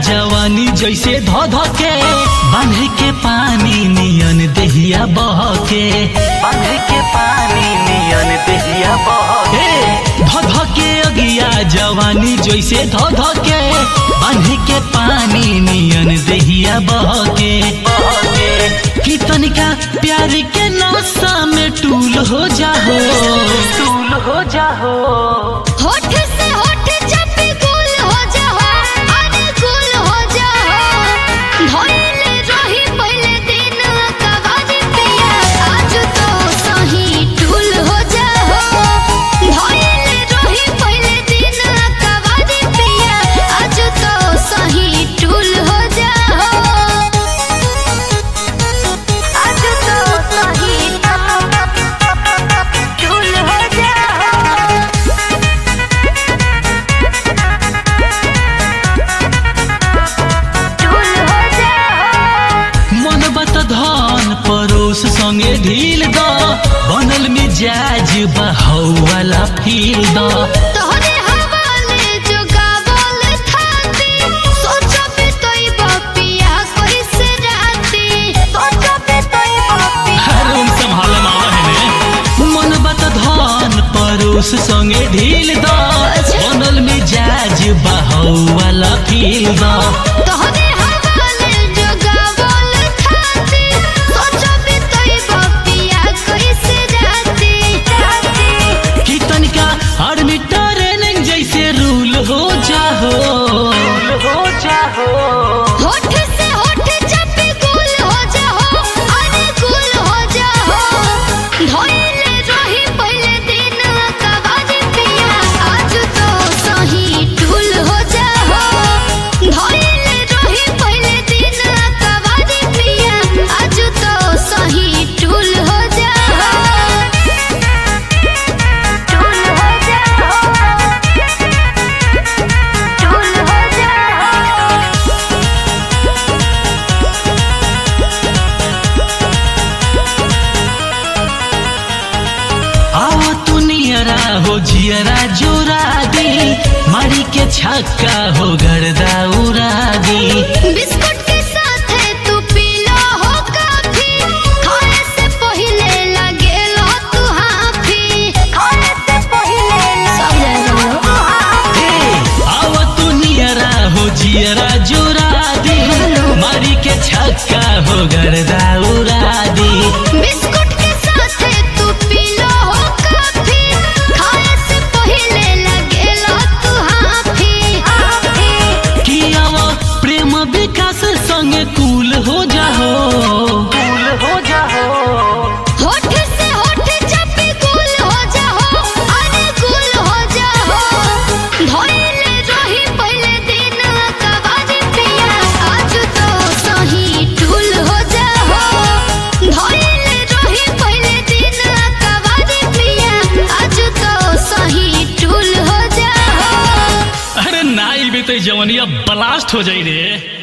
जवानी जैसे ध ध के बांधे के पानी नियन देहिया बह के बांधे के पानी नियन देहिया बह के ध ध के अगिया जवानी जैसे ध ध के बांधे के पानी नियन देहिया बह के कि तनिका प्यार के नशा में टूल हो जाहो टूल हो जाहो होठ से होठ जब गुल हो जाओ अरे गुल हो जाओ धोइले रही पहले दिन कबाड़ी पिया आज तो सही टूल हो जाओ धोइले रही पहले दिन कबाड़ी पिया आज तो सही टूल हो जाओ आज तो सही टूल हो जाओ टूल हो जाओ मन बत धन परोस संगे ढील द बनल मिजाज बहौवाला फील द तोहरे हवाले जो गावल थाती सोचो पे तोई बपिया कैसे राती सोचो पे तोई बपिया रूम संभाल मावा है ने मन बत धन परोस संगे ढील द बनल मिजाज बहौवाला फील द तोहरे हवाले जो गावल थाती सोचो पे तोई बपिया कैसे राती राती कि तनिका आर्मी ट्रेनिंग जैसे रूल हो जाहो हो जाहो होठ से होठ जब गुल हो जाओ अरे गुल हो जाओ धोइले रही पहले दिन कबाड़ी पिया आज तो सही टूल हो जाओ धोइले रही पहले दिन कबाड़ी पिया आज तो सही टूल हो जाओ टूल हो जाओ टूल हो जाओ आओ तू नियरा हो जियरा जोरा दी मारी के छक्का हो गर्दा उड़ा दी बिस्कुट के साथ तू पी लो हो काफी खाए से पहले लगे लो तू हाफी खाए से पहले सब जाएगा ए, आओ तू नियरा हो जियरा जोरा दी मारी के छक्का हो गर्दा उड़ा दी बिस्कुट के साथ तू पी लो हो काफी खाए से पहले लगे लो तू हाफी हाफी कि आओ प्रेम विकास संगे कूल हो जाहो कूल हो जाहो होठ से होठ जब गुल हो जाओ अरे गुल हो जाओ धोइले रही पहले दिन कबाड़ी पिया आज तो सही टूल हो जाओ धोइले रही पहले दिन कबाड़ी पिया आज तो सही टूल हो जाओ अरे नाई भी तो जवनिया ब्लास्ट हो जाई रे